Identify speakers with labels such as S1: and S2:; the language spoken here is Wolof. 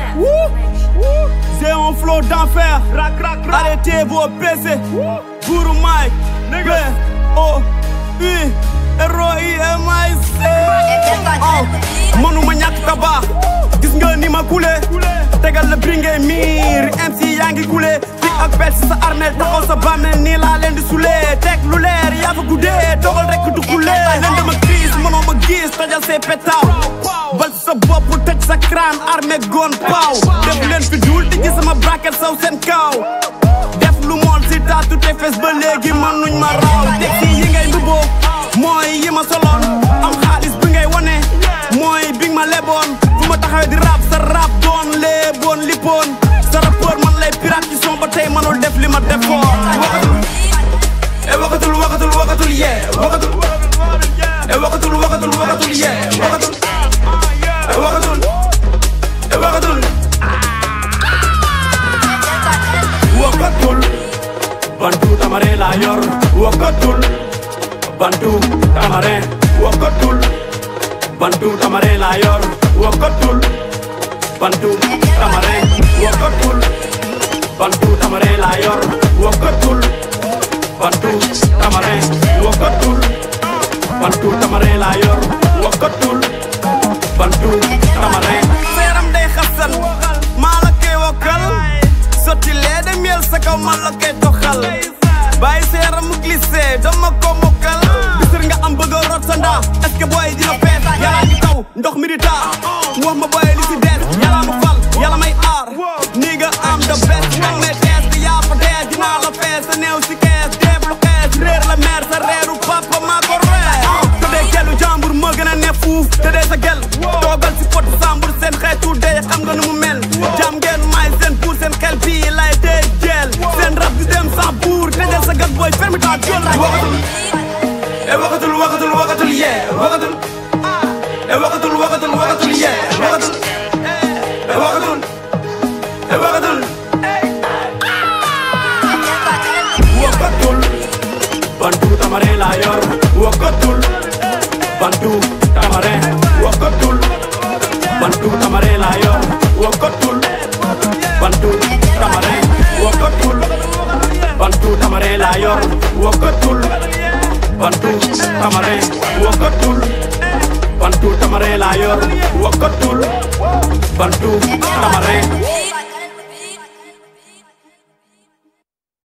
S1: J'ai un flow d'enfer. Arrêtez vos PC. Guru Mike. B O U R O I M I C. Oh, mënuma ñàkk ka baax. gis nga ni ma kule. tegal la bringé miir MC yaa ngi kule. fii ak pet si sa armel taxaw sa bàmmeel nii laa leen di sulee. teg lu leer yaa fa guddee dogal rek du kulee. leen dama gis mënoo ma gis tojal say petaaw. bal sa bopp tëj sa crâne armé gon paaw. def leen fi duul di gis sama braquet saw seen kaw. def lu mool si taatu te fes ba léegi mënuñ ma raw. teg si yi ngay mbubboo mooy yi ma soloon. am xaalis bi ngay wane mooy bi ma leboon. fu ma taxawee di rap sa rap doon leboon lippoon. sa rappeur man lay pirate ci son ba tey mënul def li ma defoon. e wakatul wakatul wakatul yee wakatul. e wakatul wakatul wakatul yee wakatul. e wakatul e wakatul. wakatul. bantu tamare la yor wakatul. bantu tamare wakatul. bantu tamare la yor wakatul. bantu tamare wakatul. bantu tamare la yor wakatul. bantu tamare wakatul. bantu tamare la yor wakatul. bantu tamare. seeram day xasan maa la koy wokkal sotti lee de miel sa kaw man la koy doxal bàyyi seeram mu glissé dama ko mokkal bisir nga am bëgg a rot sa ndaa est-ce que booy dina fees yàlla ngi taw ndox mi di taa mu wax ma booy li si des yàlla ma fal yàlla may aar nii nga am the best nag may tees di yaa fa dee dinaa la fees sa néew si kees deeb lu xees réer la meer sa reeru papa maa ko rees te dee gelu jàmbur moo gën a ne fuuf te dee sa gel toogal si pot sambur seen xeetu dee xam nga nu mu mel jàm ngeen maay seen pour seen xel bii lay dee jeel seen rab di dem sans buur tëjal sa gas booy ferme ta gueule wakatul e wakatul wakatul wakatul yee wakatul e wakatul wakatul wakatul yee wakatul e wakatul e wakatul wakatul bantu tamare la yor wakatul bantu tamare wakatul bantu tamare la yor wakatul bantu tamare wakatul bantu tamare la yor wakatul bantu tamare wakatul bantu tamare la yor wakatul bantu tamare